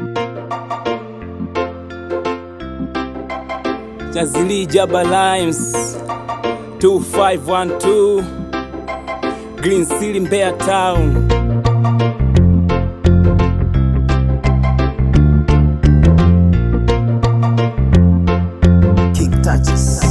Jazili Jaba Limes 2512 Green City Mbeya Town King Touches.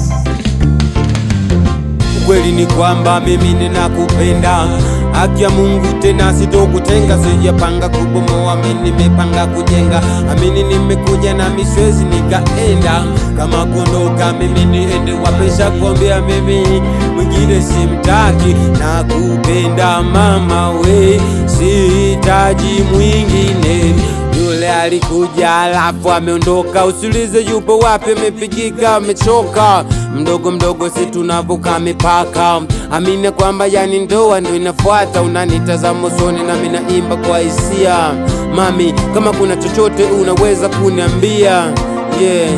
Ukweli ni kwamba mimi ninakupenda, haki ya Mungu tena sitokutenga. Sijapanga kubomoa, mimi nimepanga kujenga. Amini nimekuja na miswezi nikaenda, kama kuondoka mimi niende wapesha kuambia mimi mwingine simtaki, na kupenda mama we, sihitaji mwingine yule alikuja alafu ameondoka, usiulize yupo wapi, amepigika, amechoka. Mdogo mdogo si tunavuka mipaka, amini kwamba yani ndoa ndo inafuata. Unanitazama usoni nami naimba kwa hisia, mami, kama kuna chochote unaweza kuniambia yeah.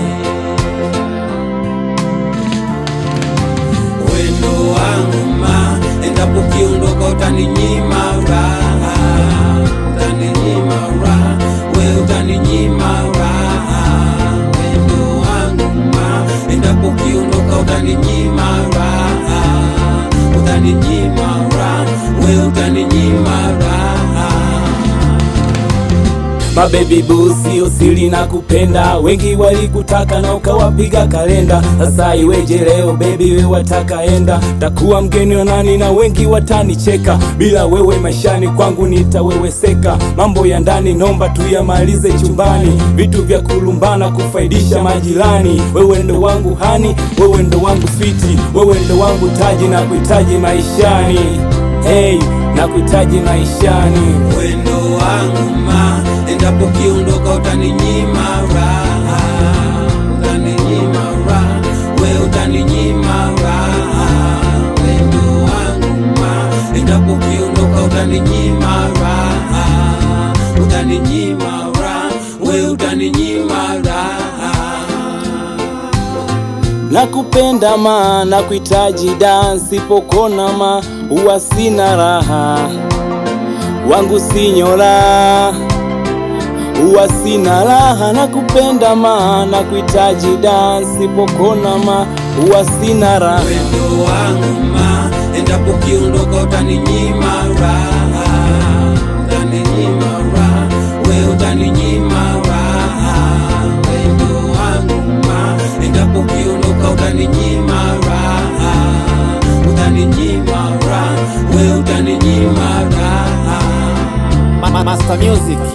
Wendo wangu ma, endapo ukiondoka utaninyima raha, utaninyima raha, we utaninyima raha. Wendo wangu ma, endapo ukiondoka utaninyima raha, utaninyima raha, we utaninyima raha. Mabebi boo, sio siri na kupenda, wengi walikutaka na ukawapiga kalenda. Sasa iweje leo baby, we wataka enda? Takuwa mgeni wa nani na wengi watanicheka, bila wewe maishani kwangu nitaweweseka. Mambo ya ndani nomba tuyamalize chumbani, vitu vya kulumbana kufaidisha majirani. Wewe ndo wangu hani, wewe ndo wangu switi, wewe ndo wangu taji na kuhitaji maishani. Hey, na kuhitaji maishani. wendo wangu ma, endapo ukiondoka utaninyima raha, utaninyima raha, we utaninyima raha. Wendo wangu ma, endapo ukiondoka utaninyima raha, utaninyima raha, we utaninyima raha. Nakupenda ma na kuhitaji dansi pokona ma huwa sina raha wangu sinyora huwa sina raha nakupenda ma na kuhitaji dansi pokona ma huwa sina raha wendo wangu ma, endapo ukiondoka utaninyima raha, utaninyima raha, we utaninyima raha. Wendo wangu ma, endapo ukiondoka utaninyima raha, utaninyima raha, we utaninyima raha. Ma- ma- Master Music.